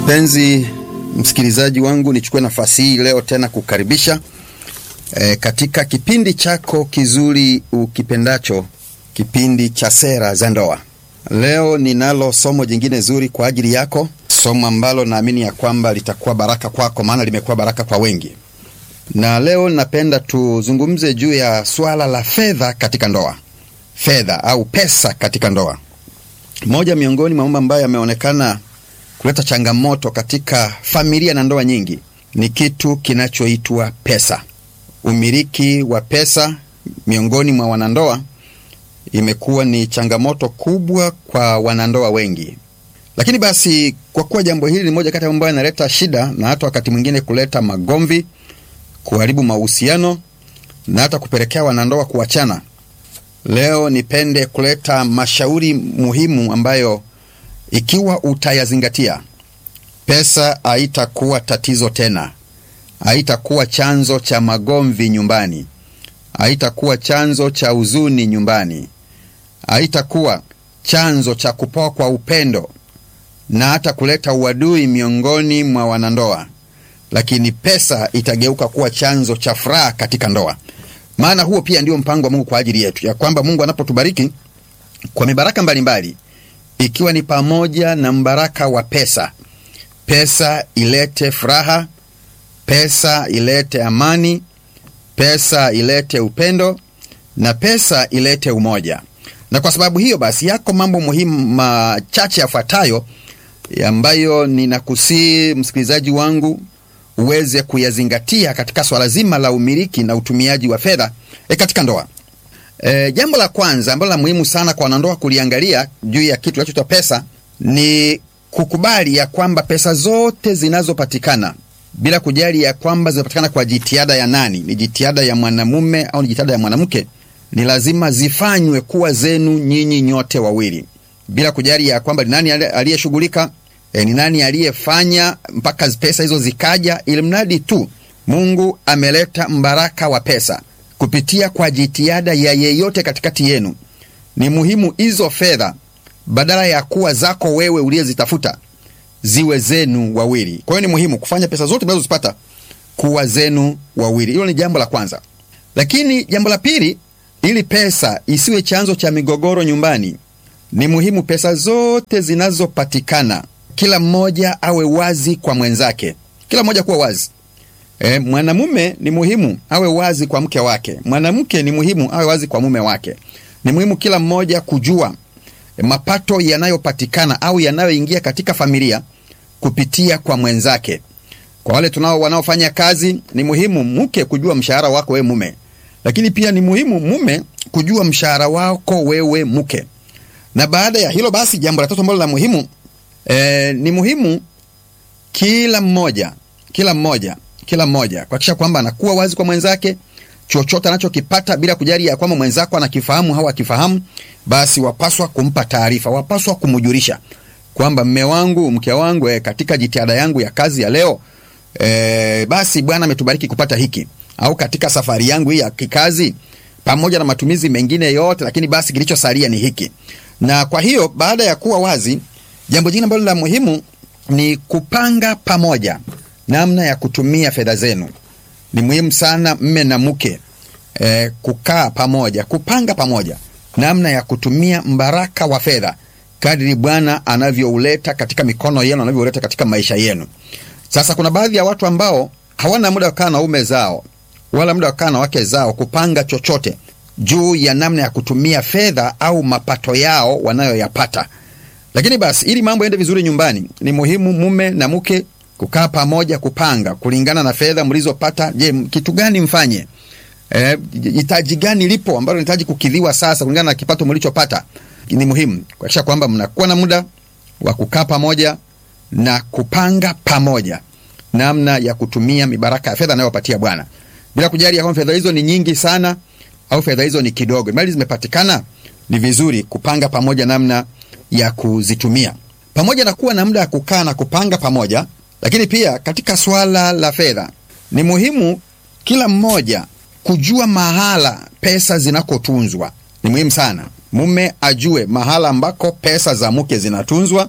Mpenzi msikilizaji wangu, nichukue nafasi hii leo tena kukaribisha e, katika kipindi chako kizuri ukipendacho, kipindi cha sera za ndoa. Leo ninalo somo jingine zuri kwa ajili yako, somo ambalo naamini ya kwamba litakuwa baraka kwako, maana limekuwa baraka kwa wengi. Na leo napenda tuzungumze juu ya swala la fedha katika ndoa, fedha au pesa katika ndoa. Moja miongoni mwa mambo ambayo yameonekana kuleta changamoto katika familia na ndoa nyingi ni kitu kinachoitwa pesa. Umiliki wa pesa miongoni mwa wanandoa imekuwa ni changamoto kubwa kwa wanandoa wengi. Lakini basi, kwa kuwa jambo hili ni moja kati ya mambo yanaleta shida na hata wakati mwingine kuleta magomvi, kuharibu mahusiano na hata kupelekea wanandoa kuachana, leo nipende kuleta mashauri muhimu ambayo ikiwa utayazingatia, pesa haitakuwa tatizo tena, haitakuwa chanzo cha magomvi nyumbani, haitakuwa chanzo cha huzuni nyumbani, haitakuwa chanzo cha kupoa kwa upendo na hata kuleta uadui miongoni mwa wanandoa, lakini pesa itageuka kuwa chanzo cha furaha katika ndoa. Maana huo pia ndio mpango wa Mungu kwa ajili yetu, ya kwamba Mungu anapotubariki kwa mibaraka mbalimbali ikiwa ni pamoja na mbaraka wa pesa. Pesa ilete furaha, pesa ilete amani, pesa ilete upendo na pesa ilete umoja. Na kwa sababu hiyo basi, yako mambo muhimu machache yafuatayo ambayo ninakusii msikilizaji wangu uweze kuyazingatia katika swala zima la umiliki na utumiaji wa fedha e katika ndoa. E, jambo la kwanza ambalo la muhimu sana kwa wanandoa kuliangalia juu ya kitu kinachoitwa pesa ni kukubali ya kwamba pesa zote zinazopatikana bila kujali ya kwamba zinapatikana kwa jitihada ya nani, ni jitihada ya mwanamume au ni jitihada ya mwanamke, ni lazima zifanywe kuwa zenu nyinyi nyote wawili, bila kujali ya kwamba ni nani aliyeshughulika, e, ni nani aliyefanya mpaka pesa hizo zikaja, ili mradi tu Mungu ameleta mbaraka wa pesa kupitia kwa jitihada ya yeyote katikati yenu. Ni muhimu hizo fedha badala ya kuwa zako wewe uliyezitafuta ziwe zenu wawili. Kwa hiyo ni muhimu kufanya pesa zote mnazozipata kuwa zenu wawili. Hilo ni jambo la kwanza. Lakini jambo la pili, ili pesa isiwe chanzo cha migogoro nyumbani, ni muhimu pesa zote zinazopatikana, kila mmoja awe wazi kwa mwenzake, kila mmoja kuwa wazi. E, mwanamume ni muhimu awe wazi kwa mke wake, mwanamke ni muhimu awe wazi kwa mume wake. Ni muhimu kila mmoja kujua e, mapato yanayopatikana au yanayoingia katika familia kupitia kwa mwenzake. Kwa wale tunao wanaofanya kazi, ni muhimu mke kujua mshahara wako wewe mume, lakini pia ni muhimu mume kujua mshahara wako wewe mke. Na baada ya hilo basi, jambo la tatu ambalo la muhimu e, ni muhimu kila mmoja kila mmoja kila mmoja kuhakikisha kwamba anakuwa wazi kwa mwenzake, chochote anachokipata bila kujali ya kwamba mwenzako anakifahamu au akifahamu, basi wapaswa kumpa taarifa, wapaswa kumjulisha kwamba mme wangu, mke wangu, e, katika jitihada yangu ya kazi ya leo e, basi Bwana ametubariki kupata hiki, au katika safari yangu hii ya kikazi, pamoja na matumizi mengine yote, lakini basi kilichosalia ni hiki. Na kwa hiyo baada ya kuwa wazi, jambo jingine ambalo la muhimu ni kupanga pamoja namna ya kutumia fedha zenu. Ni muhimu sana mme na mke e, kukaa pamoja, kupanga pamoja namna ya kutumia mbaraka wa fedha kadri Bwana anavyouleta katika mikono yenu, anavyouleta katika maisha yenu. Sasa kuna baadhi ya watu ambao hawana muda wa kukaa na ume zao wala muda wa kukaa na wake zao kupanga chochote juu ya namna ya kutumia fedha au mapato yao wanayoyapata. Lakini basi, ili mambo yaende vizuri nyumbani, ni muhimu mume na mke kukaa pamoja, kupanga kulingana na fedha mlizopata. Je, kitu gani mfanye? Eh, hitaji gani lipo ambalo linahitaji kukidhiwa sasa kulingana na kipato mlichopata? Ni muhimu kuhakikisha kwamba mnakuwa na muda wa kukaa pamoja na kupanga pamoja namna ya kutumia mibaraka ya fedha anayopatia Bwana, bila kujali ya kwamba fedha hizo ni nyingi sana au fedha hizo ni kidogo. Mali zimepatikana, ni vizuri kupanga pamoja namna ya kuzitumia, pamoja na kuwa na muda wa kukaa na kupanga pamoja lakini pia katika swala la fedha ni muhimu kila mmoja kujua mahala pesa zinakotunzwa. Ni muhimu sana mume ajue mahala ambako pesa za mke zinatunzwa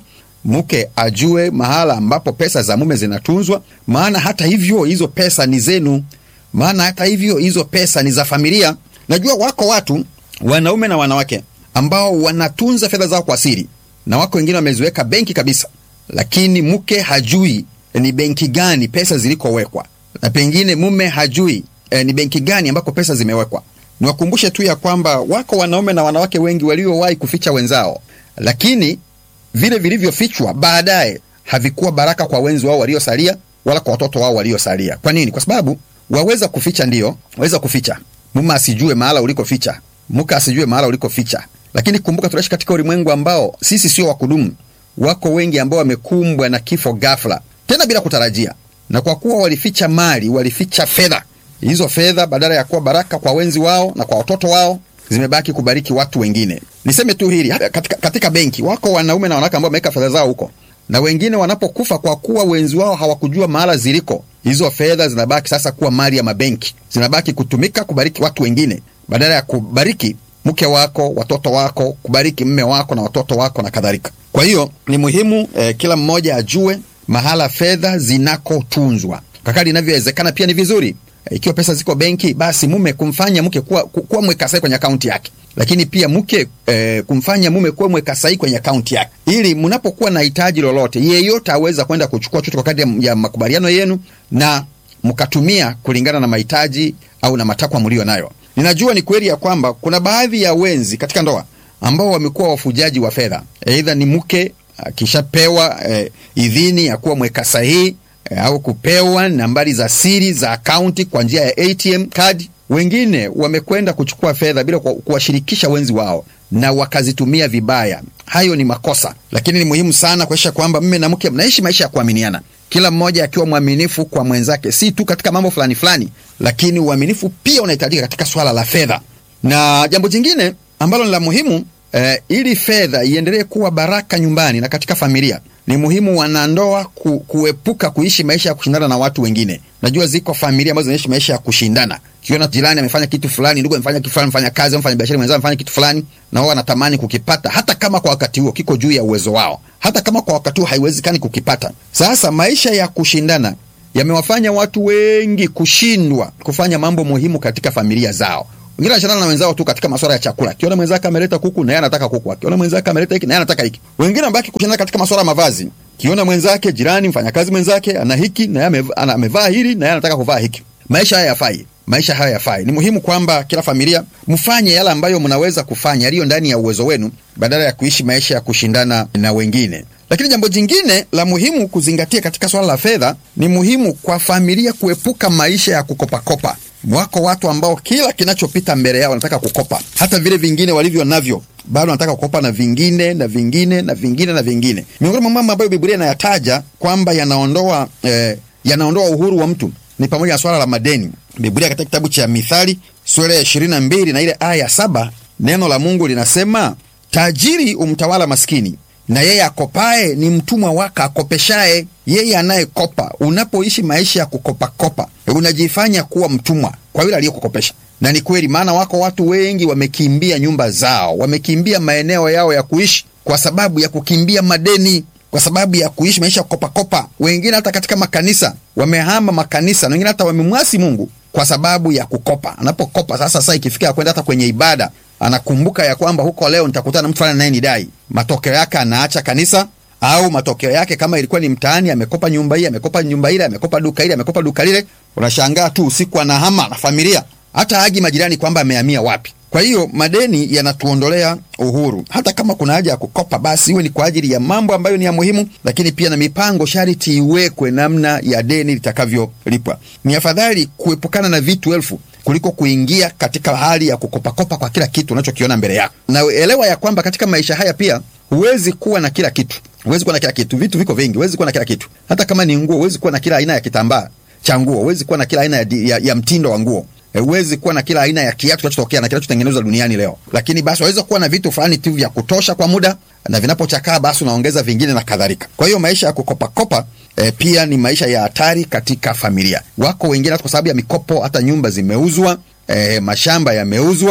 mke ajue mahala ambapo pesa za mume zinatunzwa, maana hata hivyo hizo pesa ni zenu, maana hata hivyo hizo pesa ni za familia. Najua wako watu wanaume na wanawake ambao wanatunza fedha zao kwa siri, na wako wengine wameziweka benki kabisa, lakini mke hajui ni benki gani pesa zilikowekwa, na pengine mume hajui eh, ni benki gani ambako pesa zimewekwa. Niwakumbushe tu ya kwamba wako wanaume na wanawake wengi waliowahi kuficha wenzao, lakini vile vilivyofichwa baadaye havikuwa baraka kwa wenzi wao waliosalia, wala kwa watoto wao waliosalia. Kwa nini? Kwa sababu waweza kuficha, ndiyo waweza kuficha, mume asijue mahala ulikoficha, mke asijue mahala ulikoficha, lakini kumbuka, tunaishi katika ulimwengu ambao sisi sio wa kudumu. Wako wengi ambao wamekumbwa na kifo ghafla, tena bila kutarajia, na kwa kuwa walificha mali, walificha fedha hizo fedha badala ya kuwa baraka kwa wenzi wao na kwa watoto wao zimebaki kubariki watu wengine. Niseme tu hili katika, katika benki wako wanaume na wanawake ambao wameweka fedha zao huko, na wengine wanapokufa, kwa kuwa wenzi wao hawakujua mahala ziliko, hizo fedha zinabaki sasa kuwa mali ya mabenki, zinabaki kutumika kubariki watu wengine badala ya kubariki mke wako, watoto wako, kubariki mme wako na watoto wako na kadhalika. Kwa hiyo ni muhimu eh, kila mmoja ajue mahala fedha zinakotunzwa kakali inavyowezekana. Pia ni vizuri ikiwa pesa ziko benki, basi mume kumfanya mke kuwa, kuwa mweka sahihi kwenye akaunti yake, lakini pia mke e, kumfanya mume kuwa mweka sahihi kwenye akaunti yake, ili mnapokuwa na hitaji lolote, yeyote aweza kwenda kuchukua chochote kwa kadri ya makubaliano yenu na mkatumia kulingana na mahitaji au na matakwa mlio nayo. Ninajua ni kweli ya kwamba kuna baadhi ya wenzi katika ndoa ambao wamekuwa wafujaji wa fedha, aidha ni mke akishapewa e, idhini ya kuwa mweka sahihi au kupewa nambari za siri za akaunti kwa njia ya ATM card. Wengine wamekwenda kuchukua fedha bila kuwashirikisha wenzi wao na wakazitumia vibaya. Hayo ni makosa, lakini ni muhimu sana kuhakikisha kwamba mme na mke mnaishi maisha ya kuaminiana, kila mmoja akiwa mwaminifu kwa mwenzake, si tu katika mambo fulani fulani, lakini uaminifu pia unahitajika katika swala la fedha. Na jambo jingine ambalo ni la muhimu eh, ili fedha iendelee kuwa baraka nyumbani na katika familia ni muhimu wanandoa ku, kuepuka kuishi maisha ya kushindana na watu wengine. Najua ziko familia ambazo zinaishi maisha ya kushindana. Kiona jirani amefanya kitu fulani, ndugu amefanya kitu fulani, mfanya kazi, mfanya biashara mwenzao amefanya kitu fulani, na wao wanatamani kukipata, hata kama kwa wakati huo kiko juu ya uwezo wao, hata kama kwa wakati huo haiwezekani kukipata. Sasa maisha ya kushindana yamewafanya watu wengi kushindwa kufanya mambo muhimu katika familia zao. Wengine wanashindana na wenzao tu katika masuala ya chakula. Akiona mwenzake ameleta kuku na yeye anataka kuku. Akiona mwenzake ameleta hiki na yeye anataka hiki. Wengine wanabaki kushindana katika masuala ya mavazi. Kiona mwenzake jirani mfanyakazi mwenzake ana hiki na yeye amevaa hili na yeye anataka kuvaa hiki. Maisha haya yafai. Maisha haya yafai. Ni muhimu kwamba kila familia mfanye yale ambayo mnaweza kufanya yaliyo ndani ya uwezo wenu badala ya kuishi maisha ya kushindana na wengine. Lakini jambo jingine la muhimu kuzingatia katika swala la fedha, ni muhimu kwa familia kuepuka maisha ya kukopakopa. Wako watu ambao kila kinachopita mbele yao wanataka kukopa, hata vile vingine walivyo navyo bado wanataka kukopa na vingine na vingine na vingine na vingine. Miongoni mwa mambo ambayo Biblia inayataja kwamba yanaondoa eh, yanaondoa uhuru wa mtu ni pamoja na swala la madeni. Biblia katika kitabu cha Mithali sura ya ishirini na mbili na ile aya ya saba neno la Mungu linasema, tajiri umtawala maskini na yeye akopaye ni mtumwa wake akopeshaye yeye anayekopa. Unapoishi maisha ya kukopakopa, unajifanya kuwa mtumwa kwa yule aliyekukopesha. Na ni kweli, maana wako watu wengi wamekimbia nyumba zao, wamekimbia maeneo yao ya kuishi kwa sababu ya kukimbia madeni, kwa sababu ya kuishi maisha ya kukopakopa. Wengine hata katika makanisa wamehama makanisa, na wengine hata wamemwasi Mungu kwa sababu ya kukopa. Anapokopa sasa, saa ikifika kwenda hata kwenye ibada anakumbuka ya kwamba huko leo nitakutana na mtu fulani naye nidai. Matokeo yake anaacha kanisa, au matokeo yake kama ilikuwa ni mtaani, amekopa nyumba hii, amekopa nyumba ile, amekopa duka ile, amekopa duka lile. Unashangaa tu usiku anahama na familia, hata agi majirani kwamba amehamia wapi. Kwa hiyo madeni yanatuondolea uhuru. Hata kama kuna haja ya kukopa, basi iwe ni kwa ajili ya mambo ambayo ni ya muhimu, lakini pia na mipango sharti iwekwe namna ya deni litakavyolipwa. Ni afadhali kuepukana na vitu elfu kuliko kuingia katika hali ya kukopakopa kwa kila kitu unachokiona mbele yako. Na elewa ya kwamba katika maisha haya pia huwezi kuwa na kila kitu, huwezi kuwa na kila kitu. Vitu viko vingi, huwezi kuwa na kila kitu. Hata kama ni nguo, huwezi kuwa na kila aina ya kitambaa cha nguo, huwezi kuwa na kila aina ya, ya, ya mtindo wa nguo huwezi kuwa na kila aina ya kiatu kinachotokea na kinachotengenezwa duniani leo, lakini basi waweza kuwa na vitu fulani tu vya kutosha kwa muda, na vinapochakaa basi unaongeza vingine na kadhalika. Kwa hiyo maisha ya kukopakopa e, pia ni maisha ya hatari katika familia. Wako wengine hata kwa sababu ya mikopo, hata nyumba zimeuzwa, e, mashamba yameuzwa,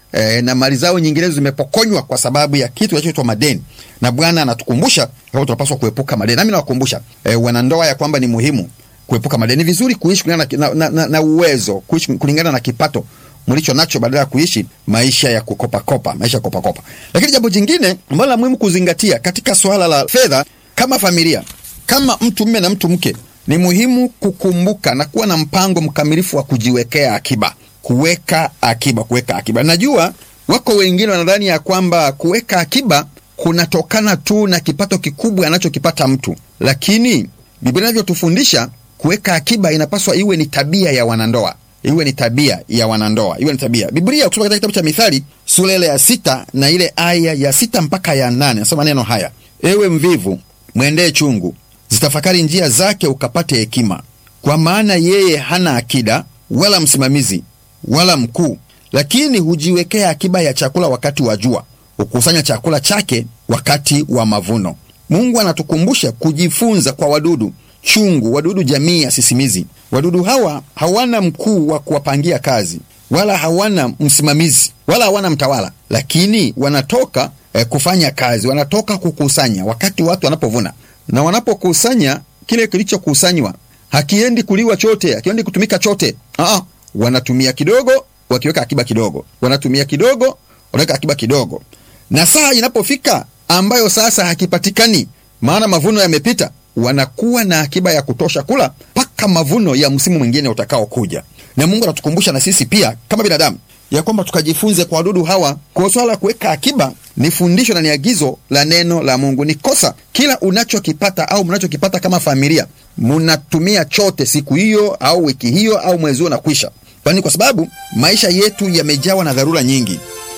e, na mali zao nyinginezo zimepokonywa kwa sababu ya kitu kinachoitwa madeni, na Bwana anatukumbusha kwamba tunapaswa kuepuka madeni. Nami nawakumbusha e, wanandoa ya kwamba ni muhimu kuepuka madeni. Ni vizuri kuishi kulingana na, na, na, na uwezo, kuishi kulingana na kipato mlicho nacho badala ya kuishi maisha ya kukopakopa, maisha ya kopakopa. Lakini jambo jingine ambalo la muhimu kuzingatia katika swala la fedha, kama familia, kama mtu mme na mtu mke, ni muhimu kukumbuka na kuwa na mpango mkamilifu wa kujiwekea akiba, kuweka akiba, kuweka akiba. Najua wako wengine wanadhani ya kwamba kuweka akiba kunatokana tu na kipato kikubwa anachokipata mtu, lakini Biblia inavyotufundisha kuweka akiba inapaswa iwe ni tabia ya wanandoa iwe ni tabia ya wanandoa, iwe ni tabia. Biblia ukisoma katika kitabu cha Mithali sura ile ya sita na ile aya ya sita mpaka ya nane nasema maneno haya: ewe mvivu, mwendee chungu, zitafakari njia zake, ukapate hekima, kwa maana yeye hana akida wala msimamizi wala mkuu, lakini hujiwekea akiba ya chakula wakati wa jua, hukusanya chakula chake wakati wa mavuno. Mungu anatukumbusha kujifunza kwa wadudu chungu, wadudu jamii ya sisimizi. Wadudu hawa hawana mkuu wa kuwapangia kazi, wala hawana msimamizi, wala hawana mtawala, lakini wanatoka eh, kufanya kazi, wanatoka kukusanya wakati watu wanapovuna, na wanapokusanya kile kilichokusanywa hakiendi kuliwa chote, hakiendi kutumika chote. Aa, wanatumia kidogo, wakiweka akiba kidogo, wanatumia kidogo, wanaweka akiba kidogo, na saa inapofika ambayo sasa hakipatikani, maana mavuno yamepita wanakuwa na akiba ya kutosha kula mpaka mavuno ya msimu mwingine utakaokuja. Na Mungu anatukumbusha na sisi pia kama binadamu ya kwamba tukajifunze kwa wadudu hawa. Kwa swala la kuweka akiba ni fundisho na ni agizo la neno la Mungu. Ni kosa kila unachokipata au mnachokipata kama familia mnatumia chote siku hiyo au wiki hiyo au mwezi huo na kwisha, kwani kwa sababu maisha yetu yamejawa na dharura nyingi.